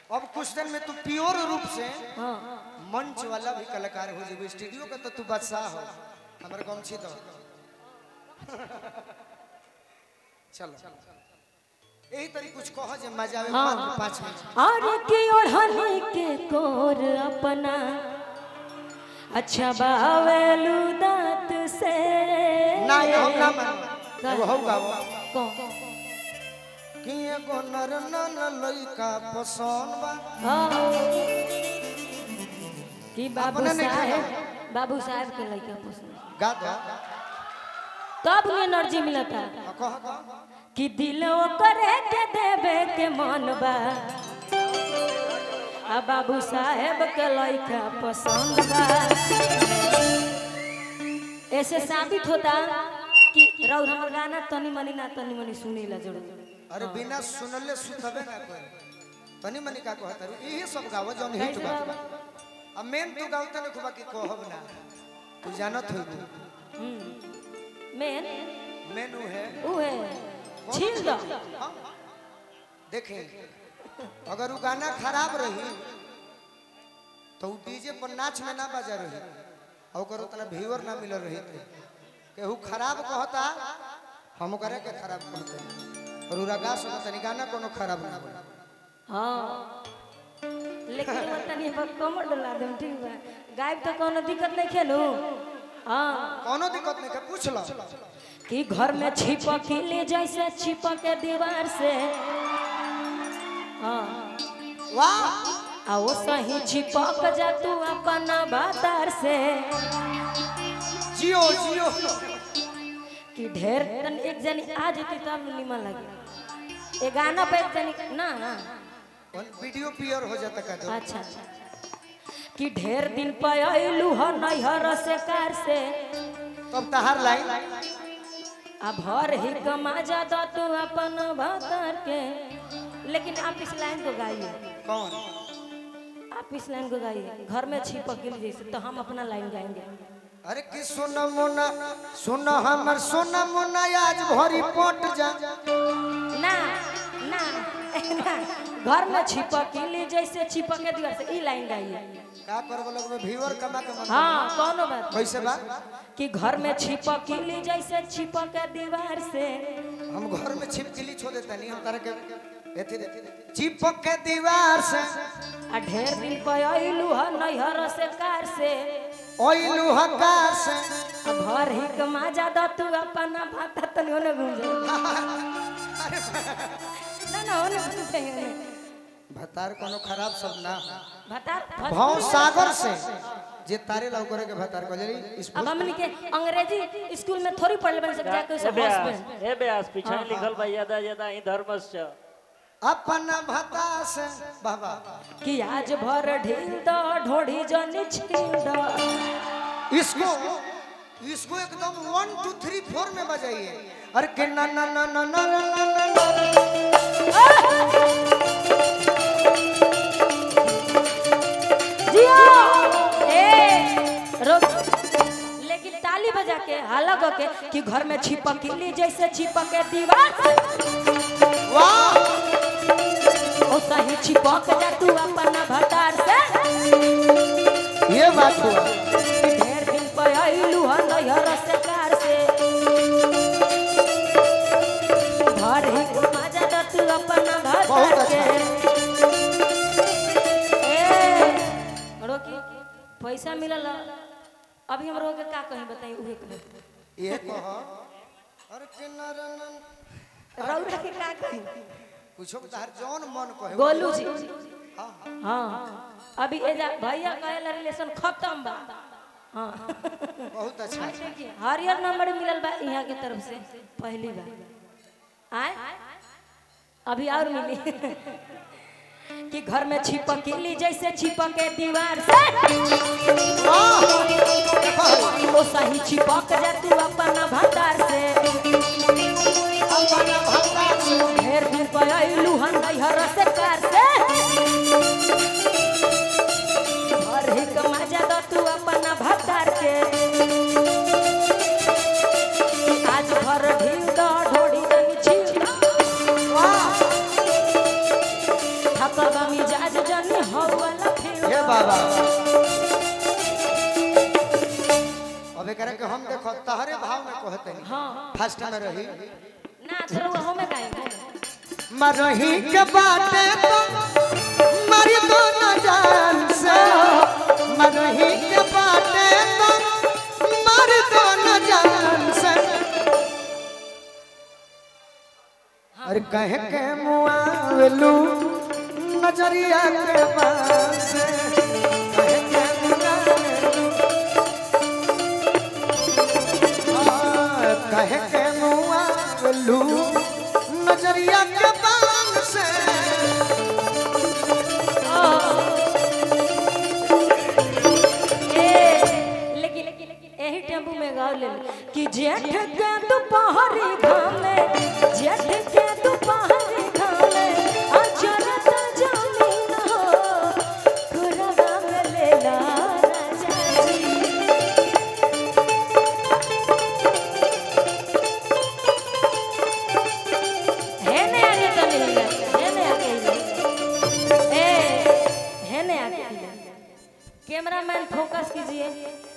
अब कुछ दिन में तू प्योर रूप से हाँ मंच वाला भी कलाकार हो जेबे स्टूडियो का तो तू बादशाह हो हमर गमछी दो चलो यही तरी कुछ कह जे मजा आवे हाँ। मात्र पाँच मिनट और की ओढ़नी के कोर अपना अच्छा बावेलू दांत से ना ये हम ना मानो एगो हो गाओ कौन? कि एगो नर नन लइका पसंद बा हाँ कि बाबू अपने नहीं साहेब बाबू साहेब के लड़का पसंद गा दो तब ने एनर्जी मिलता आ, कह कह कि दिल करे के देवे के मन बा आ बाबू साहेब के लड़का पसंद बा ऐसे साबित होता कि रौ हमर गाना तनी मनी ना तनी मनी सुने ला जरूर अरे बिना सुनले सुतबे ना कोई तनी मनी का कहत रू यही सब गावो जौन हिट बा अब मेन तू गावत न खुबा की कहब ना तू जानत होइबू मेन मेनू है ऊ है छील दो हाँ। देखें अगर वो गाना खराब रही तो वो डीजे पर नाच में ना बजा रही और ओकर उतना व्यूअर ना मिल रही थे केहू खराब कहता हम करे के खराब कहते और उरा गा सुना तनी गाना कोनो खराब ना बना हाँ लेकिन वो तनी पर कमर डला देम ठीक बा गायब तो कोनो दिक्कत नहीं खेलू हाँ कोनो दिक्कत नहीं है पूछ लो कि घर में छिपक ले जैसे छिपक के दीवार से हाँ वाह आ वो सही छिपक जा तू अपन बातार से जियो जियो कि ढेर तन एक जनी आ जेती तब निमन लगे ये गाना पे एक जनी ना वन वीडियो पियर हो जाता का तो अच्छा कि ढेर दिन पे अइलू ह नैहर से कार से तब तहार लाइन आ भर ही कमा जा दो तू अपन भतर के लेकिन आप इस लाइन को गाइए कौन आप इस लाइन को गाइए घर में छिपक गिल जैसे तो हम अपना लाइन गाएंगे अरे कि सोना मोना सोना हमर सोना मोना आज भरी पट जा ना ना ना घर में छिपक गिली जैसे छिपक के दीवार से ई लाइन गाइए का करबो लोग में व्यूअर कमा कमा हाँ कोनो बात नहीं। कैसे बा कि घर में छिपक गिली जैसे छिपक के दीवार से हम घर में छिपकली छोड़ देता नहीं हम तारा के एथी दे चिपक के दीवार से आ ढेर दिन पे अइलू ह नैहर से कार से ओइलू हकार से आ भर ही कमा जा दो तू अपना भाता तनी ओने घूम जा ना ना ओने घूम जाइए ओने भतार कोनो खराब सब ना भाता भाव सागर से जे तारे लाउ करे के भतार को जरी इस अब हमनी के अंग्रेजी स्कूल में थोड़ी पढ़ले बन सब जाके ए सब ब्यास हस्बैंड ए ब्यास पीछे लिखल बा यदा यदा ही धर्मस्य अपन भता से बाबा कि आज भर ढील दो ढोढ़ी जनी छील दो इसको इसको एकदम वन टू थ्री फोर में बजाइए अरे के ना ना ना ना ना ना ना ना ना जियो ए रुक लेकिन ताली बजा के हाला ग के कि घर में छिपक ली जैसे छिपक के दीवार से वाह ओ सही छिपक जा तू अपना भतार से ये बात हुआ ढेर दिन पे अइलू ह नैहर से कार से घर ही मजा द तू अपना बहुत भतार अच्छा। के ए रोकी पैसा मिलल अभी हम रोके का कहीं बताई उहे कहीं ये कह अरे के ना ना ना रौरा के का कहीं कुछो तार जौन मन कहे गोलू जी हाँ हाँ अभी एजा भैया कहेला रिलेशन खत्म बा हाँ बहुत अच्छा देखिए हरियर नंबर मिलल बा यहाँ के तरफ से पहली बार आए अभी और मिली कि घर में छिपक ली जैसे छिपक के दीवार से ओ सही छिपक जा तू अपना भंडार से ढेर दिन पर अइलू हन नैहर से कार से घर ही कमा जा दो तू अपना भंडार के आज भर ढील दो ढोड़ी दही छील दो थक गमी जा मिजाज जानी हो वाला फिर हे बाबा अब एकरा के हम देखो तहरे भाव में कहते हैं हाँ फर्स्ट में रही ना चलो वो में गाएंगे मरही के बाटे तो मरी दो न जान से मरही के बाटे तो मर दो न जान से अरे कहे के मुआवलू नजरिया के पास कहे के मुआवलू हाँ, कहे के मुआवलू नजरिया के पास से ए, लेकिन यही टेम्पू में गाँव ले लो कि जेठ के दोपहरी घामे जेठ के दोपहरी घामे अजरत जमीन हो कुरवा में ले ला राजा जी है ने आगे तो नहीं है है ने आगे ही ए है ने आगे कैमरामैन फोकस कीजिए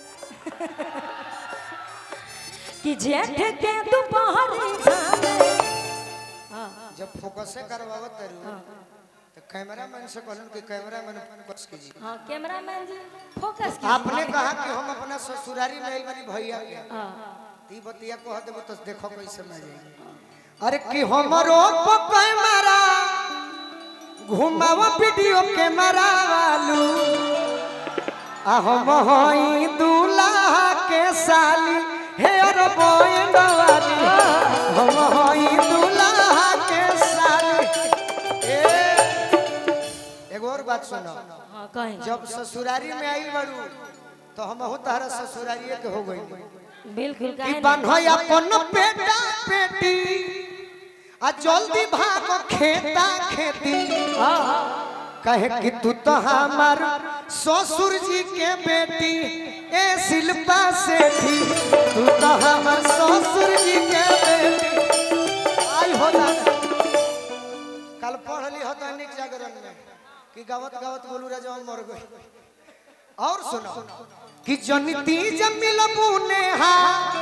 कि जेठ के दोपहर घामे जब फोकस करवावत तरू तो कैमरामैन से कहलन कि कैमरामैन फोकस कीजिए हाँ कैमरामैन जी फोकस कीजिए आपने कहा कि हम अपना ससुरारी में आइल बनी भैया के हाँ ती बतिया कह देबो तो देखो कैसे मैं जाई अरे कि हमरो पकय मारा घुमावा वीडियो कैमरा वालू आ हम होई दूल्हा के साली हे अरे बोएंड वाली हम होई दूल्हा के साली ए एगो और बात सुनो हाँ कहीं जब ससुरारी में आइल बड़ू तो हम हो तारा ससुरारिये के हो गई बिल्कुल ई काहे नहीं? बान्हय अपन पेटा पेटी आ जल्दी भागो खेता खेती हाँ हाँ कहे कि तू तो हमार ससुर जी के बेटी ए शिल्पा सेठी तू तो हमार ससुर जी के बेटी आई हो दादा कल पढ़ली हो दैनिक जागरण में कि गावत गावत बोलू राजा मर गई और सुनो कि जनिती जमिल बुनेहा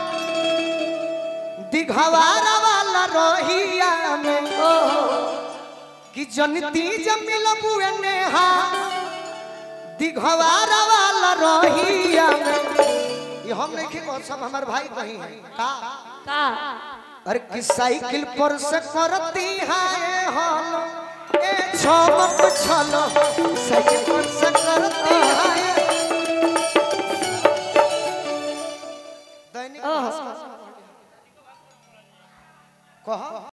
दिघवारा वाला रोहिया में कि जनिती जमिल बुनेहा दिघवारा वाला रोहिया में ये हम नहीं कि सब हमार भाई कहीं है का का अरे कि साइकिल पर से करती है हल ए छमक छलो साइकिल पर से करती है दैनिक भास्कर कह